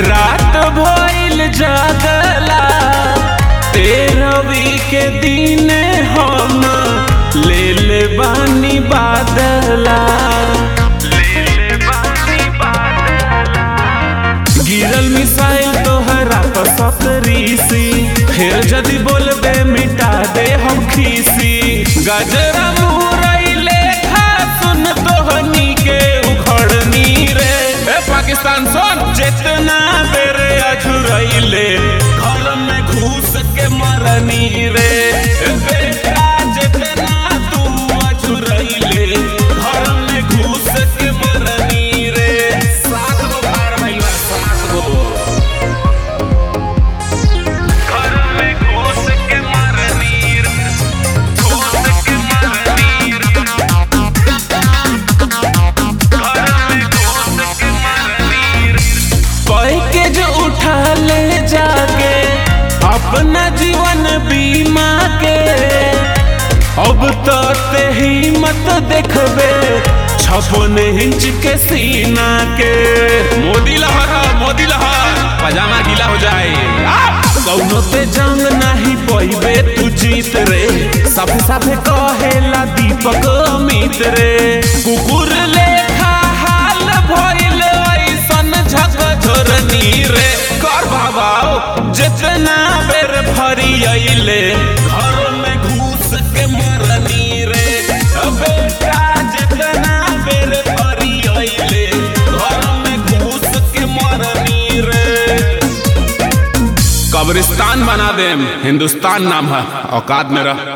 रात भइल जागला तेरहवी के दिन हम ले ले बानी बादला गिरल मिसाइल तोहरा पर सतरीसी फिर जदि बोलबे मिटा दे हम खीसी गजरा मुरई लेखा सुन तोहनी के उखड़नी रे ए पाकिस्तान सुन जितना बेरे अझुरैले घर में घुस के मरनी रे ए बेटा जितना तू अझुरैले घर में घुस के मरनी रे सात गो पार भइलबा सात गो घर में घुस के मरनी रे घुस के मरनी रे के जो उठा ले जाके अपना जीवन बीमा के अब तो ते हिम्मत देखबे छप्पन इंच के सीना के मोदी लहर मोदी लहर पजामा गीला हो जाए कौनो पे जंग नहीं पइबे तू जीत रे सब सब कहेला दीपक अमित रे कुकुर लेखा हाल भइल ऐसन झकझोरनी रे कर बाबाओ जितना बेर फरी अइले घर में घुस के मरनी रे बेटा जितना बेर फरी अइले घर में घुस के मरनी रे कब्रिस्तान बना देम हिंदुस्तान नाम है औकात में रह